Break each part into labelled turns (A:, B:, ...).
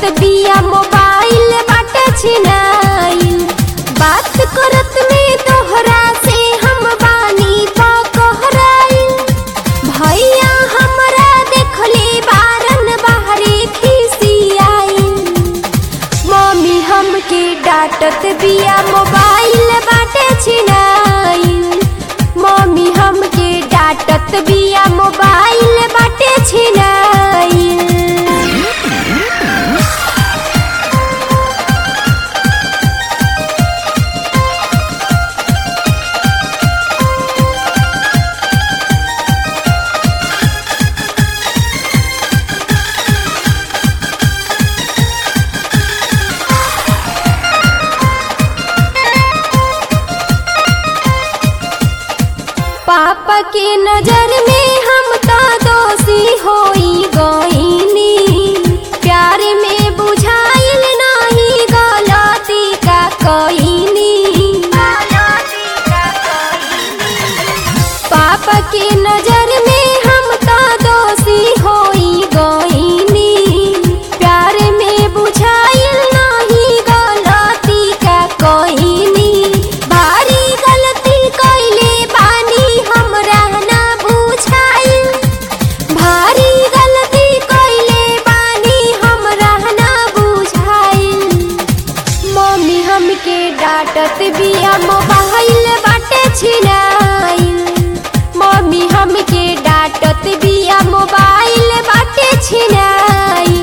A: डांटत बिया मोबाइल बाटे छिनाइल बात करत में तोहरा से हम बानी पकहराइल भैया हमरा देखले बारन बाहरे खिसियाइल मम्मी हमके डांटत बिया मोबाइल बाटे छिनाइल मम्मी हमके डांटत बिया मोबाइल बाटे छिनाइल पापा के नजर में हम तो दोषी होई गईनी प्यार में बुझाइल नहीं गलती का कईनी पापा के नजर में हम तो दोषी होई गईनी प्यार में बुझाइल नहीं गलती का कईनी भारी गलती कइले बानी हमरा ना बुझाइल भारी गलती कइले बानी हमरा ना बुझाइल मम्मी हमके डांटत बिया मोबाइल बाटे छिनाइल मम्मी हमके डांटत बिया मोबाइल बाटे छिनाइल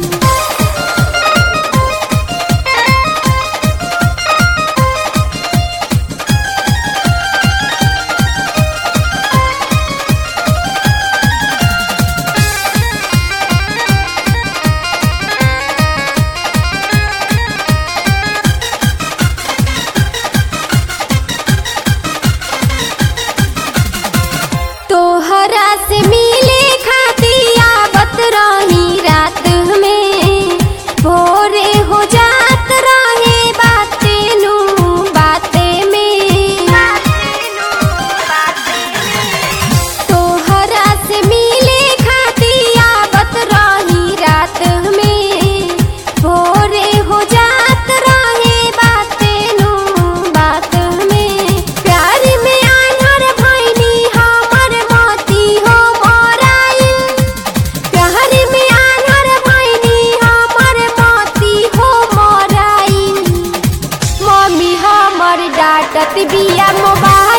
A: तोहरा से मिले खाती आवत रही रात में भोरे हो जात रहे बाते नु बाते में तोहरा से मिले खाती आवत रही रात में भोरे हो जात रहे बाते नु बात में प्यार में आन्हर भैनी हमर मोती हो मोराइल प्यार में आन्हर भैनी हमर मोती हो मोराइल मम्मी हमर डांटत बिया मोबाइल